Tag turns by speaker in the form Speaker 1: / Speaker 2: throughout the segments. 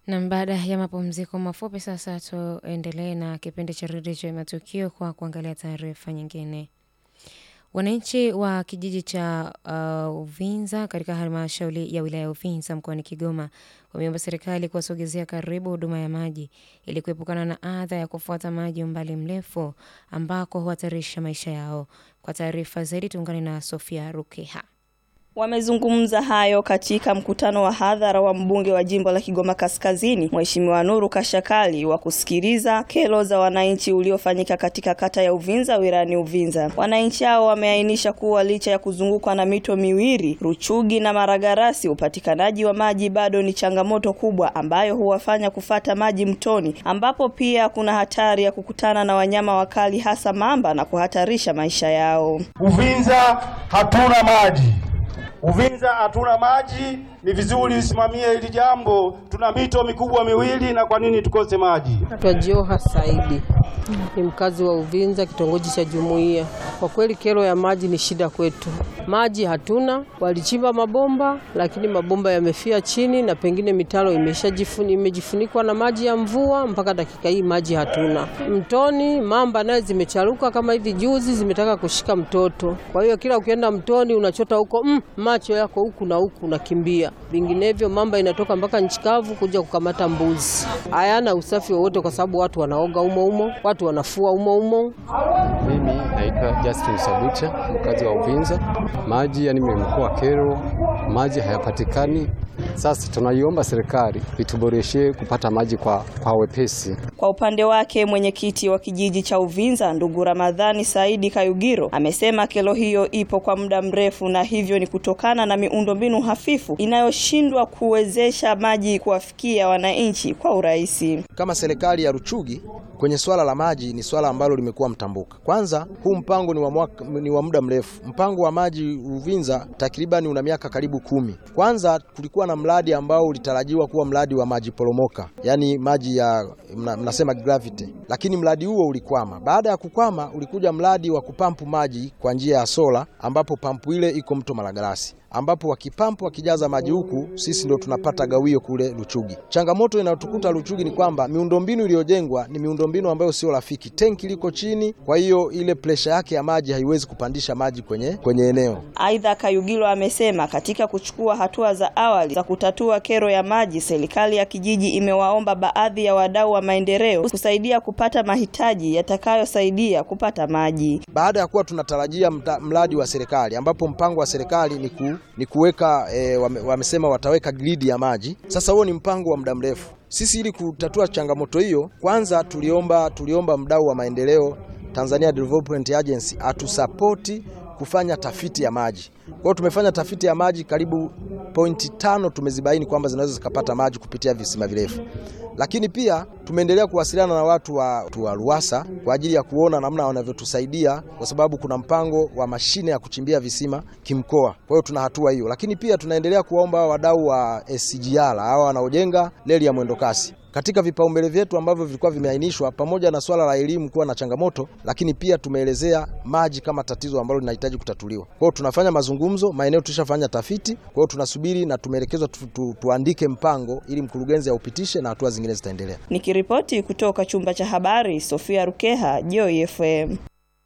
Speaker 1: Na baada ya mapumziko mafupi sasa tuendelee na kipindi cha redio cha matukio kwa kuangalia taarifa nyingine. Wananchi wa kijiji cha uh, Uvinza katika halmashauri ya wilaya ya Uvinza mkoani Kigoma wameomba serikali kuwasogezea karibu huduma ya maji ili kuepukana na adha ya kufuata maji umbali mrefu ambako huhatarisha maisha yao. Kwa taarifa zaidi tuungane na Sofia Rukeha.
Speaker 2: Wamezungumza hayo katika mkutano wa hadhara wa mbunge wa jimbo la Kigoma Kaskazini, Mheshimiwa Nuru Kashakali wa kusikiliza kero za wananchi uliofanyika katika kata ya Uvinza wilayani Uvinza. Wananchi hao wameainisha kuwa licha ya kuzungukwa na mito miwili, Ruchugi na Maragarasi, upatikanaji wa maji bado ni changamoto kubwa ambayo huwafanya kufata maji mtoni, ambapo pia kuna hatari ya kukutana na wanyama wakali hasa mamba na kuhatarisha maisha yao.
Speaker 3: Uvinza hatuna maji. Uvinza hatuna maji, ni vizuri usimamie hili jambo. Tuna mito mikubwa miwili, na kwa nini tukose maji?
Speaker 4: Naitwa Joha Saidi, ni mkazi wa Uvinza, kitongoji cha Jumuiya. Kwa kweli kero ya maji ni shida kwetu, maji hatuna. Walichimba mabomba, lakini mabomba yamefia chini na pengine mitaro imeshajifuni imejifunikwa na maji ya mvua. Mpaka dakika hii maji hatuna. Mtoni mamba naye zimecharuka, kama hivi juzi zimetaka kushika mtoto. Kwa hiyo kila ukienda mtoni unachota huko mm, macho yako huku na huku unakimbia, vinginevyo mamba inatoka mpaka nchi kavu kuja kukamata mbuzi. Hayana usafi wowote, kwa sababu watu wanaoga umo umo, watu wanafua umo umo.
Speaker 5: Mimi naitwa Justin Sabucha, mkazi wa Uvinza. Maji yani imekuwa kero, maji hayapatikani. Sasa tunaiomba serikali ituboreshe kupata maji kwa, kwa wepesi.
Speaker 2: Kwa upande wake mwenyekiti wa kijiji cha Uvinza ndugu Ramadhani Saidi Kayugiro amesema kero hiyo ipo kwa muda mrefu na hivyo ni kutokana na miundombinu hafifu inayoshindwa kuwezesha maji kuwafikia wananchi kwa urahisi.
Speaker 6: Kama serikali ya Ruchugi kwenye swala la maji ni swala ambalo limekuwa mtambuka. Kwanza huu mpango ni wa, mwaka, ni wa muda mrefu. Mpango wa maji Uvinza takribani una miaka karibu kumi. Kwanza kulikuwa na mradi ambao ulitarajiwa kuwa mradi wa maji poromoka, yaani maji ya mna, mnasema gravity, lakini mradi huo ulikwama. Baada ya kukwama, ulikuja mradi wa kupampu maji kwa njia ya sola, ambapo pampu ile iko mto Malagarasi ambapo wakipampu wakijaza maji huku, sisi ndo tunapata gawio kule Luchugi. Changamoto inayotukuta Luchugi ni kwamba miundombinu iliyojengwa ni miundombinu ambayo sio rafiki. Tenki liko chini, kwa hiyo ile presha yake ya maji haiwezi kupandisha maji kwenye, kwenye eneo.
Speaker 2: Aidha, Kayugilo amesema katika kuchukua hatua za awali za kutatua kero ya maji, serikali ya kijiji imewaomba baadhi ya wadau wa maendeleo kusaidia kupata mahitaji yatakayosaidia kupata maji.
Speaker 6: Baada ya kuwa tunatarajia mradi wa serikali ambapo mpango wa serikali ni ku ni kuweka e, wame, wamesema wataweka gridi ya maji. Sasa huo ni mpango wa muda mrefu. Sisi ili kutatua changamoto hiyo, kwanza tuliomba tuliomba mdau wa maendeleo Tanzania Development Agency atusapoti kufanya tafiti ya maji. Kwa hiyo tumefanya tafiti ya maji karibu pointi tano tumezibaini kwamba zinaweza zikapata maji kupitia visima virefu, lakini pia tumeendelea kuwasiliana na watu wa, wa Ruwasa kwa ajili ya kuona namna wanavyotusaidia, kwa sababu kuna mpango wa mashine ya kuchimbia visima kimkoa. Kwa hiyo tuna hatua hiyo, lakini pia tunaendelea kuwaomba wadau wa SGR hawa wanaojenga reli ya mwendokasi katika vipaumbele vyetu ambavyo vilikuwa vimeainishwa, pamoja na swala la elimu kuwa na changamoto, lakini pia tumeelezea maji kama tatizo ambalo linahitaji kutatuliwa. Kwa hiyo tunafanya mazungumzo, maeneo tushafanya tafiti, kwa hiyo tunasubiri na tumeelekezwa tu, tu, tuandike mpango ili mkurugenzi aupitishe na hatua zingine zitaendelea.
Speaker 2: Nikiripoti kutoka chumba cha habari, Sofia Rukeha, Joy FM.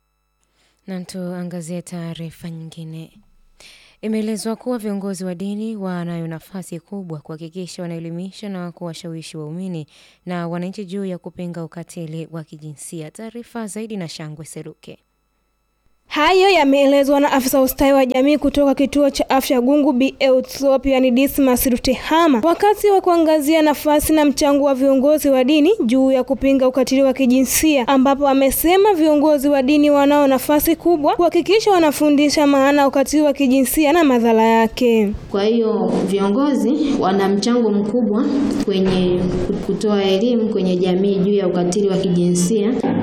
Speaker 1: Na tuangazie taarifa nyingine. Imeelezwa kuwa viongozi wa dini wanayo nafasi kubwa kuhakikisha wanaelimisha na kuwashawishi waumini na wananchi juu ya kupinga ukatili wa kijinsia. Taarifa zaidi na Shangwe Seruke.
Speaker 7: Hayo yameelezwa na afisa ustawi wa jamii kutoka kituo cha afya Gungu Bi Eutropian Dismas Rutehama wakati wa kuangazia nafasi na mchango wa viongozi wa dini juu ya kupinga ukatili wa kijinsia, ambapo amesema viongozi wa dini wanao nafasi kubwa kuhakikisha wanafundisha maana ya ukatili wa kijinsia na madhara yake.
Speaker 8: Kwa hiyo viongozi wana mchango mkubwa kwenye kutoa elimu kwenye jamii juu ya ukatili wa kijinsia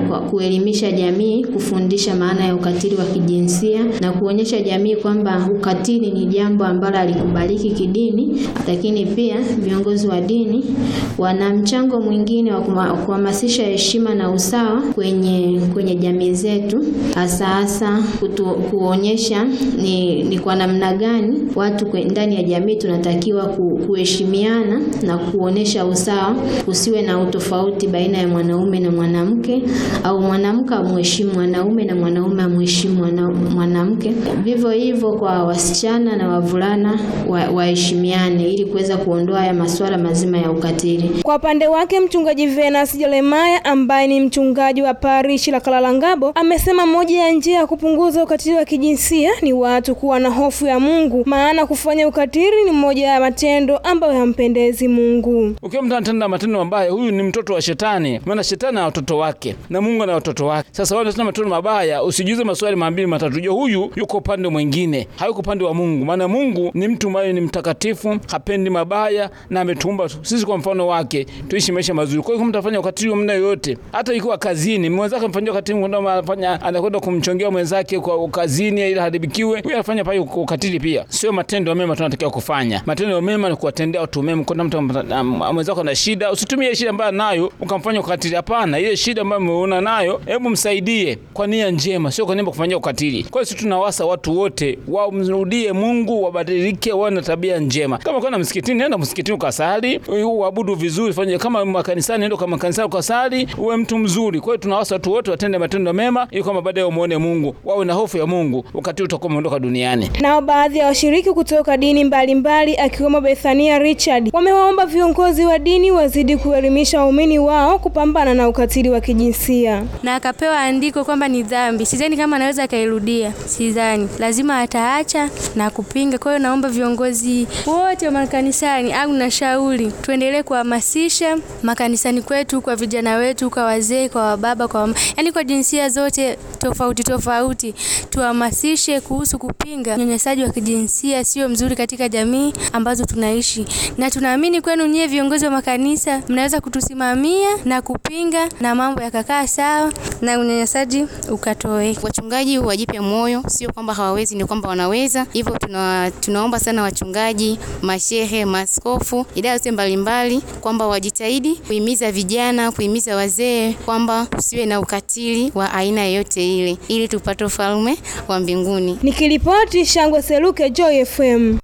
Speaker 8: kwa kuelimisha jamii, kufundisha maana ya ukatili wa kijinsia na kuonyesha jamii kwamba ukatili ni jambo ambalo halikubaliki kidini, lakini pia viongozi wa dini wana mchango mwingine wa kuma- kuhamasisha heshima na usawa kwenye kwenye jamii zetu, hasa hasa kutu, kuonyesha ni, ni kwa namna gani watu kwe- ndani ya jamii tunatakiwa ku, kuheshimiana na kuonyesha usawa, kusiwe na utofauti baina ya mwanaume na mwanamke au mwanamke amheshimu mwanaume na mwanaume amheshimu mwana- mwanamke. Vivyo hivyo kwa wasichana na wavulana wa- waheshimiane ili kuweza kuondoa haya masuala mazima ya ukatili.
Speaker 7: Kwa upande wake mchungaji Venus Jeremiah ambaye ni mchungaji wa parishi la Kalalangabo amesema moja ya njia ya kupunguza ukatili wa kijinsia ni watu kuwa na hofu ya Mungu, maana kufanya ukatili ni moja ya matendo ambayo hampendezi Mungu.
Speaker 9: Ukiwa mtu anatenda matendo mabaya, huyu ni mtoto wa shetani, maana shetani ana watoto wake na Mungu ana watoto wake. Sasa wale wanatenda matendo mabaya, usijiuze maswali mambili matatu, jua huyu yuko upande mwingine, hayuko upande wa Mungu, maana Mungu ni mtu ambaye ni mtakatifu, hapendi mabaya na ametuumba sisi kwa mfano wake tuishi maisha mazuri. Kwa hiyo kama mtafanya ukatili wa mna yoyote, hata ikiwa kazini, mwenzake mfanyia ukatili, kwenda anafanya anakwenda kumchongea mwenzake kwa kazini ili haribikiwe, huyu anafanya pale ukatili pia. Sio matendo mema tunatakiwa kufanya. Matendo mema ni kuwatendea watu mema. Kuna mtu am- mwenzako na shida, usitumie shida ambayo nayo ukamfanya ukatili. Hapana, ile shida ambayo umeona nayo, hebu msaidie kwa nia njema, sio kwa nia ya kufanyia ukatili. Kwa hiyo sisi tunawasa watu wote wamrudie Mungu, wabadilike, wawe na tabia njema. Kama kwenda msikitini, nenda msikitini ukasali, uabudu vizuri, fanye kama makanisani, nenda kwa makanisani ukasali, uwe mtu mzuri. Kwa hiyo tunawasa watu wote watende matendo mema, ili kwamba baadaye wamuone Mungu, wawe na hofu ya Mungu, ukatili utakuwa umeondoka duniani.
Speaker 7: Nao baadhi ya washiriki kutoka dini mbalimbali akiwemo Bethania Richard wamewaomba viongozi wa dini wazidi kuelimisha waumini wao kupambana na ukatili wa kijinsia.
Speaker 10: na akapewa andiko kwamba ni dhambi. Sidhani kama anaweza akairudia, sidhani, lazima ataacha na kupinga. Kwa hiyo naomba viongozi wote wa makanisani au nashauri tuendelee kuhamasisha makanisani kwetu, kwa vijana wetu, kwa wazee, kwa wababa, kwa yani kwa jinsia zote tofauti tofauti, tuhamasishe kuhusu kupinga unyanyasaji wa kijinsia, sio mzuri katika jamii ambazo tunaishi, na tunaamini kwenu nyie viongozi wa makanisa mnaweza kutusimamia na kupinga na mambo yakakaa sawa na unyanyasaji ukatoweka.
Speaker 11: Wachungaji wajipe moyo, sio kwamba hawawezi, ni kwamba wanaweza. Hivyo tuna, tunaomba sana wachungaji, mashehe, maaskofu, idara zote mbalimbali kwamba wajitahidi kuhimiza vijana, kuhimiza wazee kwamba usiwe na ukatili wa aina yoyote ile, ili tupate ufalme wa mbinguni.
Speaker 7: Nikiripoti Shangwe Seluke, Joy FM.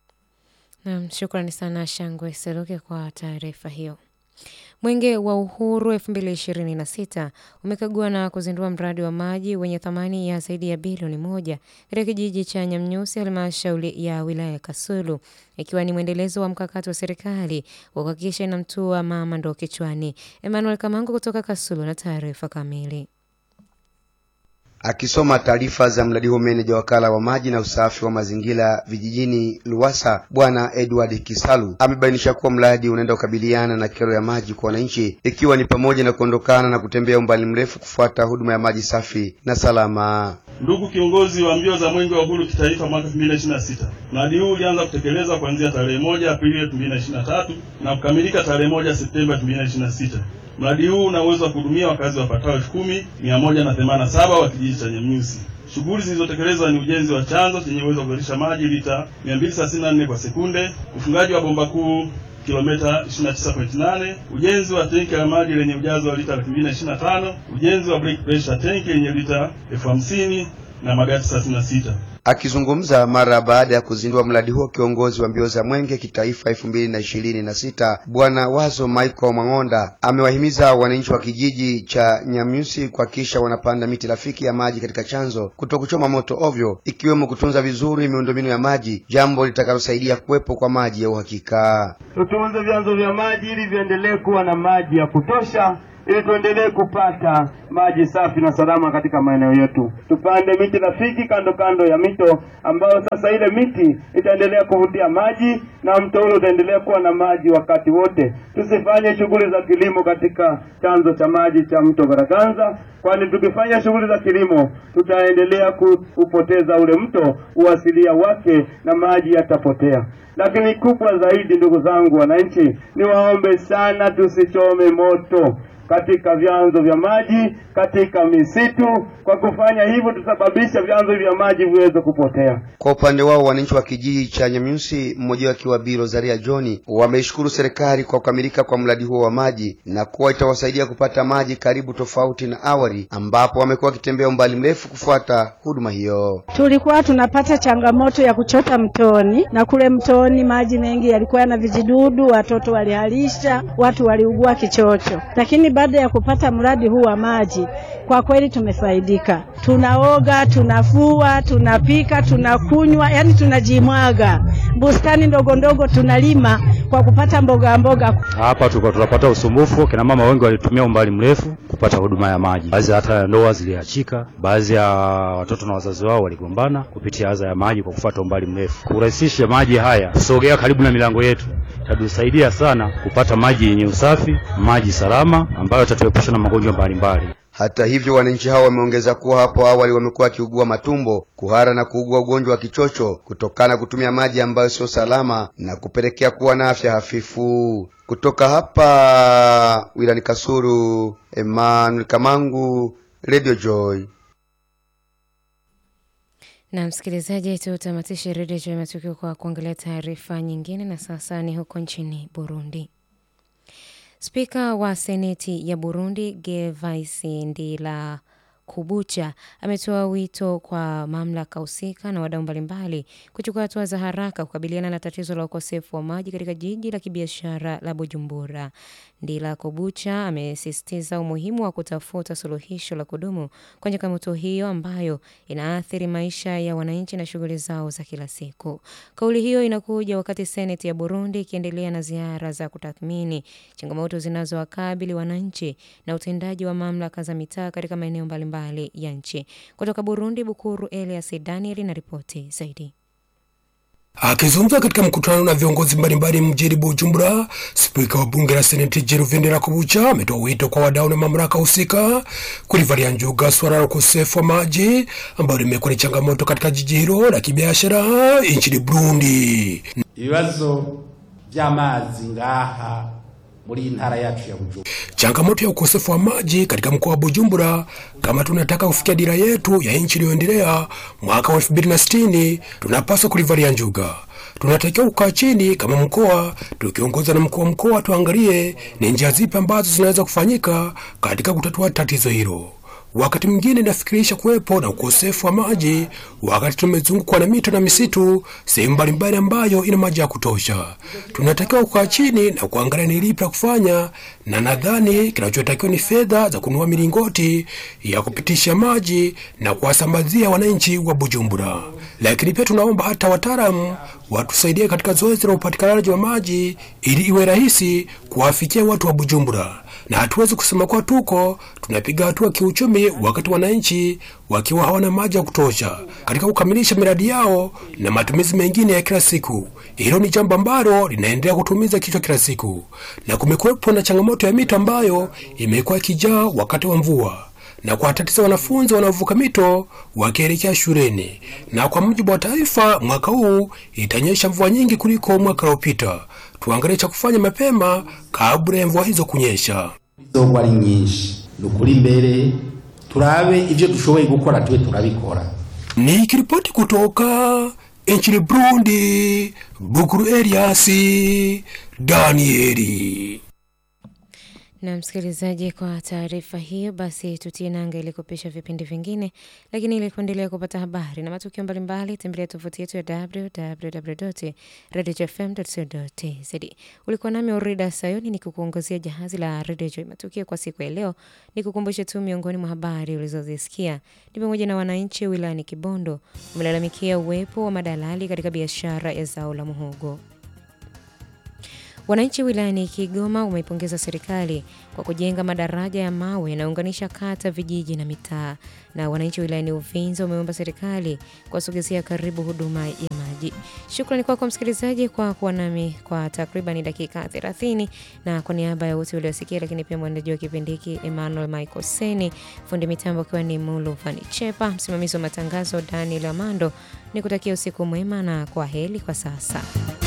Speaker 1: Naam, shukrani sana Shangwe Seruke kwa taarifa hiyo. Mwenge wa Uhuru 2026 umekagua na kuzindua mradi wa maji wenye thamani ya zaidi ya bilioni moja katika kijiji cha Nyamnyusi, halmashauri ya wilaya ya Kasulu, ikiwa ni mwendelezo wa mkakati wa serikali wa kuhakikisha inamtua mama ndoo kichwani. Emmanuel Kamango kutoka Kasulu na taarifa kamili.
Speaker 12: Akisoma taarifa za mradi huo, meneja wakala wa maji na usafi wa mazingira vijijini Luwasa, Bwana Edward Kisalu amebainisha kuwa mradi unaenda kukabiliana na kero ya maji kwa wananchi, ikiwa ni pamoja na kuondokana na kutembea umbali mrefu kufuata huduma ya maji safi na salama.
Speaker 13: Ndugu kiongozi wa mbio za mwenge wa uhuru kitaifa mwaka 2026, mradi huu ulianza kutekelezwa kuanzia tarehe moja Aprili 2023 na kukamilika tarehe moja Septemba 2026. Mradi huu una uwezo wa kuhudumia wakazi wapatao elfu kumi mia moja na themanini na saba wa kijiji cha Nyamnyusi. Shughuli zilizotekelezwa ni ujenzi wa chanzo chenye uwezo wa kuzalisha maji lita 234 kwa sekunde, ufungaji wa bomba kuu kilomita 29.8, ujenzi wa tenki la maji lenye ujazo wa lita 2025, ujenzi wa break pressure tanki lenye lita elfu hamsini na magati 36.
Speaker 12: Akizungumza mara baada ya kuzindua mradi huo, kiongozi wa mbio za mwenge kitaifa elfu mbili na ishirini na sita Bwana Wazo Michael Mang'onda amewahimiza wananchi wa kijiji cha Nyamyusi kuhakikisha wanapanda miti rafiki ya maji katika chanzo, kutokuchoma moto ovyo, ikiwemo kutunza vizuri miundombinu ya maji, jambo litakalosaidia kuwepo kwa maji ya uhakika.
Speaker 3: Tutunze vyanzo vya maji ili viendelee kuwa na maji ya kutosha ili tuendelee kupata maji safi na salama katika maeneo yetu. Tupande miti rafiki kando kando ya mito, ambayo sasa ile miti itaendelea kuvutia maji na mto ule utaendelea kuwa na maji wakati wote. Tusifanye shughuli za kilimo katika chanzo cha maji cha mto Garaganza, kwani tukifanya shughuli za kilimo tutaendelea kupoteza ule mto uasilia wake na maji yatapotea. Lakini kubwa zaidi, ndugu zangu wananchi, niwaombe sana tusichome moto katika vyanzo vya maji, katika misitu. Kwa kufanya hivyo, tutasababisha vyanzo vya maji viweze kupotea.
Speaker 12: Kwa upande wao wananchi wa kijiji cha Nyamyusi, mmoja akiwa Bi Rosaria John, wameishukuru serikali kwa kukamilika kwa mradi huo wa maji na kuwa itawasaidia kupata maji karibu, tofauti na awali ambapo wamekuwa wakitembea umbali mrefu kufuata huduma hiyo.
Speaker 14: Tulikuwa tunapata changamoto ya kuchota mtoni, na kule mtoni maji mengi yalikuwa yana vijidudu, watoto walihalisha, watu waliugua kichocho. Lakini baada ya kupata mradi huu wa maji, kwa kweli tumefaidika. Tunaoga, tunafua, tunapika, tunakunywa, yani tunajimwaga. Bustani ndogo ndogo tunalima kwa kupata mboga mboga.
Speaker 15: Hapa tulikuwa tunapata usumbufu, kina mama wengi walitumia umbali mrefu kupata huduma ya maji. Baadhi hata ndoa ziliachika, baadhi ya watoto na wazazi wao waligombana kupitia adha ya maji kwa kufuata umbali mrefu. Kurahisisha maji haya kusogea karibu na milango yetu itatusaidia sana kupata maji yenye usafi, maji salama ambayo yatatuepusha na magonjwa mbalimbali.
Speaker 12: Hata hivyo, wananchi hao wameongeza kuwa hapo awali wamekuwa wakiugua matumbo, kuhara na kuugua ugonjwa wa kichocho kutokana na kutumia maji ambayo sio salama na kupelekea kuwa na afya hafifu. Kutoka hapa wilani Kasulu, Emmanuel Kamangu, Radio Joy.
Speaker 1: Na msikilizaji, tutamatishe redio Joy Matukio kwa kuangalia taarifa nyingine, na sasa ni huko nchini Burundi. Spika wa seneti ya Burundi Gervais Ndila Kubucha ametoa wito kwa mamlaka husika na wadau mbalimbali kuchukua hatua za haraka kukabiliana na tatizo la ukosefu wa maji katika jiji la kibiashara la Bujumbura. Ndila Kubucha amesisitiza umuhimu wa kutafuta suluhisho la kudumu kwa changamoto hiyo ambayo inaathiri maisha ya wananchi na shughuli zao za kila siku. Kauli hiyo inakuja wakati seneti ya Burundi ikiendelea na ziara za kutathmini changamoto zinazowakabili wananchi na utendaji wa mamlaka za mitaa katika maeneo mbalimbali ya nchi. Kutoka Burundi, Bukuru Elias Daniel na ripoti zaidi.
Speaker 16: Akizungumza katika mkutano na viongozi mbalimbali mjini Bujumbura, spika wa bunge la seneti Geruvendera Kubucha ametoa wito kwa wadau na mamlaka husika kulivalia njuga suala la ukosefu wa maji ambalo limekuwa ni changamoto katika jiji hilo la kibiashara nchini Burundi.
Speaker 17: ibibazo by'amazi ngaha muri iyi ntara yacu ya Bujumbura
Speaker 16: Changamoto ya ukosefu wa maji katika mkoa wa Bujumbura, kama tunataka kufikia dira yetu ya nchi iliyoendelea mwaka wa 2060 tunapaswa kulivalia njuga. Tunatakiwa kukaa chini kama mkoa, tukiongozwa na mkuu wa mkoa, tuangalie ni njia zipi ambazo zinaweza kufanyika katika kutatua tatizo hilo. Wakati mwingine inafikirisha kuwepo na ukosefu wa maji wakati tumezungukwa na mito na misitu sehemu mbalimbali ambayo ina maji ya kutosha. Tunatakiwa kukaa chini na kuangalia ni lipi la kufanya, na nadhani kinachotakiwa ni fedha za kununua milingoti ya kupitisha maji na kuwasambazia wananchi wa Bujumbura. Lakini pia tunaomba hata wataalamu watusaidie katika zoezi la upatikanaji wa maji ili iwe rahisi kuwafikia watu wa Bujumbura na hatuwezi kusema kuwa tuko tunapiga hatua kiuchumi wakati wananchi wakiwa hawana maji ya kutosha katika kukamilisha miradi yao na matumizi mengine ya kila siku. Hilo ni jambo ambalo linaendelea kutumiza kichwa kila siku, na kumekuwepo na changamoto ya mito ambayo imekuwa ikijaa wakati wa mvua na kuwatatiza wanafunzi wanaovuka mito wakielekea shuleni. Na kwa mujibu wa taarifa, mwaka huu itanyesha mvua nyingi kuliko mwaka uliopita. Tuangalie cha kufanya mapema kabla ya mvua hizo kunyesha.
Speaker 17: izogwa ari nyinshi ni ukuri imbere turabe ivyo dushoboye gukora tube turabikora
Speaker 16: Nikiripoti kutoka nchini Burundi, Bukuru Eliasi Danieli.
Speaker 1: Na msikilizaji, kwa taarifa hiyo basi tutie nanga ili kupisha vipindi vingine, lakini ili kuendelea kupata habari na matukio mbalimbali, tembelea tovuti yetu ya www.radiofm.co.tz. Ulikuwa nami Orida Sayoni nikikuongozea jahazi la Radio Joy matukio kwa siku ya leo. Nikukumbushe tu miongoni mwa habari ulizozisikia ni pamoja na wananchi wilayani Kibondo wamelalamikia uwepo wa madalali katika biashara ya zao la muhogo. Wananchi wilayani Kigoma wameipongeza serikali kwa kujenga madaraja ya mawe yanayounganisha kata, vijiji na mitaa. Na wananchi wilayani Uvinza wameomba serikali kuwasogezea karibu huduma ya maji. Shukrani kwako kwa msikilizaji kwa kuwa nami kwa takriban dakika 30, na kwa niaba ya wote waliosikia, lakini pia mwandaji wa kipindi hiki Emmanuel Michael Seni, fundi mitambo akiwa ni Mulu Vani Chepa, msimamizi wa matangazo Daniel Amando, ni kutakia usiku mwema na kwa heri kwa sasa.